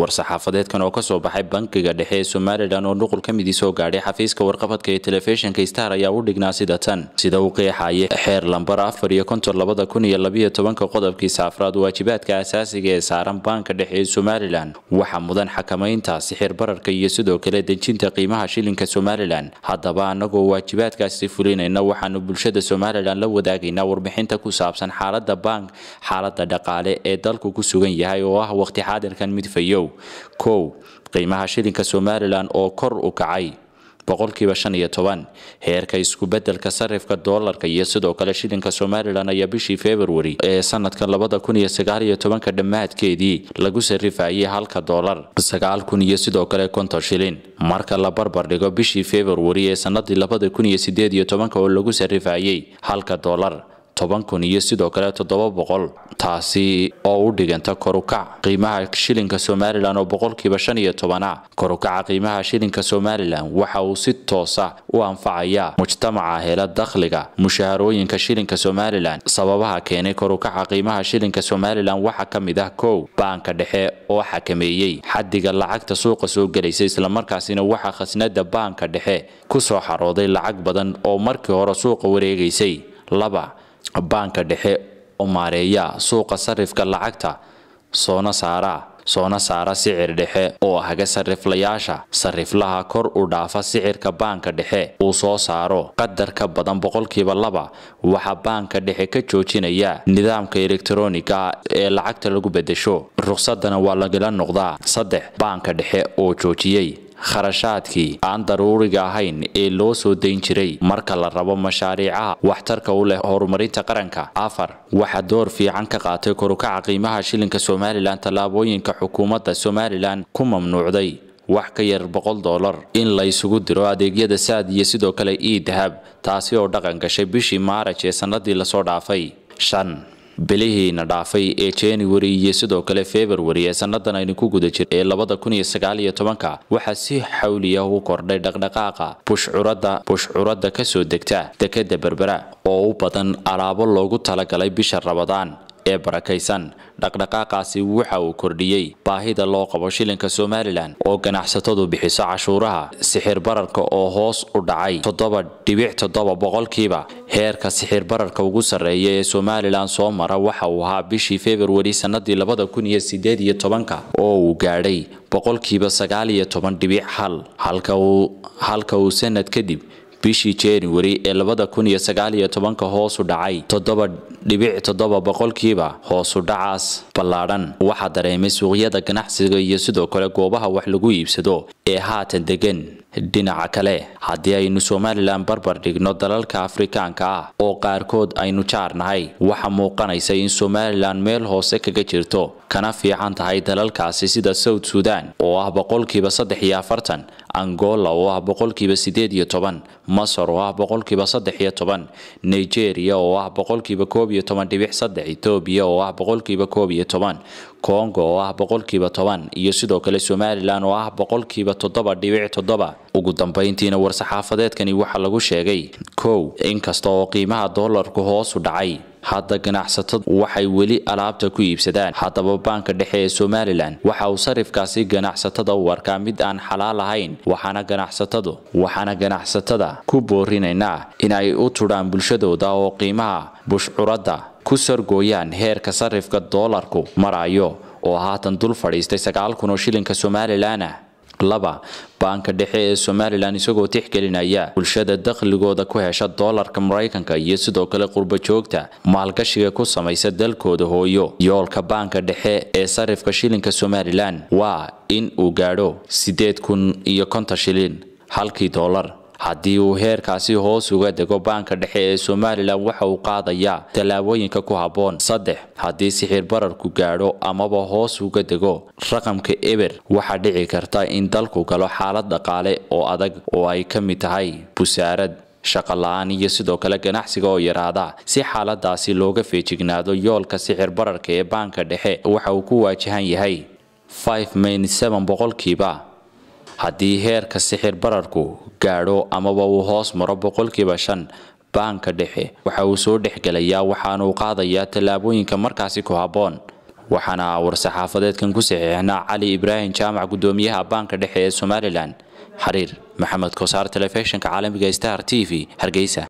war-saxaafadeedkan oo kasoo baxay bankiga dhexe ee somalilan oo nuqul ka midii soo gaadhay xafiiska warqabadka ee telefishinka star ayaa u dhignaa sida tan sida uu qeexayay xeer lambar afar iyo konton labada kun iyo labiyo tobanka qodobkiisa afraad waajibaadka asaasiga ee saaran baanka dhexe ee somalilan waxaa mudan xakamaynta sixir bararka iyo sidoo kale dejinta qiimaha shilinka somalilan haddaba annagoo waajibaadkaasi fulinayna waxaanu bulshada somalilan la wadaagaynaa warbixinta ku saabsan xaalada bank xaalada dhaqaale ee dalku ku sugan yahay oo ah waqti xaadirkan mid fayow kow qiimaha shilinka somalilan oo kor u kacay boqolkiiba shan iyo toban heerka isku-bedelka sarifka doolarka iyo sidoo kale shilinka somalilan ayaa bishii februari ee sanadka labada kun iyo sagaal iyo tobanka dhammaadkeedii lagu sarifayay halka doolar sagaal kun iyo sidoo kale konton shilin marka la barbar dhigo bishii februari ee sanadii labada kun iyo sideed iyo tobanka oo lagu sarifayay halka doolar toban kun iyo sidoo kale toddoba boqol taasi oo u dhiganta korukac qiimaha shilinka somalilan oo boqolkiiba shan iyo tobana korukaca qiimaha shilinka somalilan waxa uu si toosa u anfacayaa mujtamaca hela dakhliga mushaharooyinka shilinka somalilan sababaha keenay korukaca qiimaha shilinka somalilan waxaa ka mid ah kow baanka dhexe oo xakameeyey xadiga lacagta suuqa soo gelaysa islamarkaasina waxaa khasnada baanka dhexe kusoo xarooday lacag badan oo markii hore suuqa wareegaysay laba baanka dhexe oo maareeya suuqa sarifka lacagta soona saara soona saara sicir dhexe oo haga sariflayaasha sariflaha kor u dhaafa sicirka baanka dhexe uu soo saaro qadar ka badan boqolkiiba laba waxaa baanka dhexe ka joojinaya nidaamka elektroniga ee lacagta lagu bedesho ruqsadana waa lagala noqdaa saddex baanka dhexe oo joojiyey kharashaadkii aan daruuriga ahayn ee loo soo dayn jiray marka la rabo mashaariicaha waxtarka u leh horumarinta qaranka afar waxaa door fiican ka qaatay korukaca qiimaha shilinka somalilan tallaabooyinka xukuumadda somalilan ku mamnuucday wax ka yar boqol dollar in la isugu diro adeegyada saad iyo sidoo kale ii dahab taasi oo dhaqan gashay bishii maaraj ee sanadii lasoo dhaafay shan bilihiina dhaafay ee january iyo sidoo kale february ee sanadan aynu ku guda jir ee labada kun iyo sagaal iyo tobanka waxaa si xawliya u kordhay dhaqdhaqaaqa bushcurada bushcuradda kasoo degta dekada berbera oo u badan alaabo loogu talagalay bisha rabadaan ee barakaysan dhaqdhaqaaqaasi waxa uu kordhiyey baahida loo qabo shilinka somalilan oo ganacsatadu bixiso cashuuraha sixir bararka oo hoos u dhacay toddoba dhibic toddoba boqolkiiba heerka sixir bararka ugu sarreeya ee somalilan soo mara waxa uu ahaa bishii februari sanadii labada kun iyo sideed iyo tobanka oo uu gaadhay boqolkiiba sagaal iyo toban dhibic hal halka uu sanad kadib bishii january ee labada kun iyo sagaal iyo tobanka hoosu dhacay toddoba dhibic toddoba boqolkiiba hoosu dhacaas ballaadhan waxaa dareemay suuqyada ganacsiga iyo sidoo kale goobaha wax lagu iibsado ee haatan degan dhinaca kale haddii aynu somalilan barbar dhigno dalalka afrikaanka ah oo qaarkood aynu jaarnahay waxa muuqanaysa in somalilan meel hoose kaga jirto kana fiican tahay dalalkaasi sida south sudan oo ah boqolkiiba saddex iyo afartan angola oo ah boqolkiiba sideed iyo toban masar oo ah boqolkiiba saddex iyo toban nigeria oo ah boqolkiiba koob iyo toban dhibic saddex etoobiya oo ah boqolkiiba koob iyo toban congo oo ah boqolkiiba toban iyo sidoo kale somalilan oo ah boqolkiiba toddoba dhibic toddoba ugu dambayntiina war-saxaafadeedkani waxaa lagu sheegay kow inkasta oo qiimaha doolarku hoosu dhacay hadda ganacsatadu waxay weli alaabta ku iibsadaan haddaba baanka dhexe ee somalilan waxa uu sarifkaasi ganacsatada u arkaa mid aan xalaal ahayn waxaana ganacsatadu waxaana ganacsatada ku boorinaynaa in ay u tudhaan bulshadooda oo qiimaha bushcuradda ku sargooyaan heerka sarifka doolarku marayo oo haatan dul fadhiistay sagaal kun oo shilinka somalilan ah laba baanka dhexe ee somalilan isagoo tixgelinaya bulshada dakhligooda ku hesha doolarka maraykanka iyo sidoo kale qurba joogta maalgashiga ku samaysa dalkooda hooyo yoolka baanka dhexe ee sarifka shilinka somalilan waa in uu gaadho sideed kun iyo konton shilin halkii doolar haddii uu heerkaasi hoos uga dego baanka dhexe ee somalilan waxa uu qaadayaa tallaabooyinka ku habboon saddex haddii sixir bararku gaadho amaba hoos uga dego raqamka eber waxaa dhici karta in dalku galo xaalad dhaqaale oo adag oo ay ka mid tahay busaarad shaqo la-aan iyo sidoo kale ganacsiga oo yaraada si xaaladaasi looga feejignaado yoolka sixir bararka ee baanka dhexe waxa uu ku waajahan yahay boqolkiiba haddii heerka sixir bararku gaadho amaba uu hoos maro boqolkiiba shan baanka dhexe waxa uu soo dhexgelayaa waxaanuu qaadayaa tallaabooyinka markaasi ku habboon waxaana war-saxaafadeedkan ku saxiixnaa cali ibraahim jaamac gudoomiyaha baanka dhexe ee somalilan xariir maxamed kosaar telefishinka caalamiga star t v hargeysa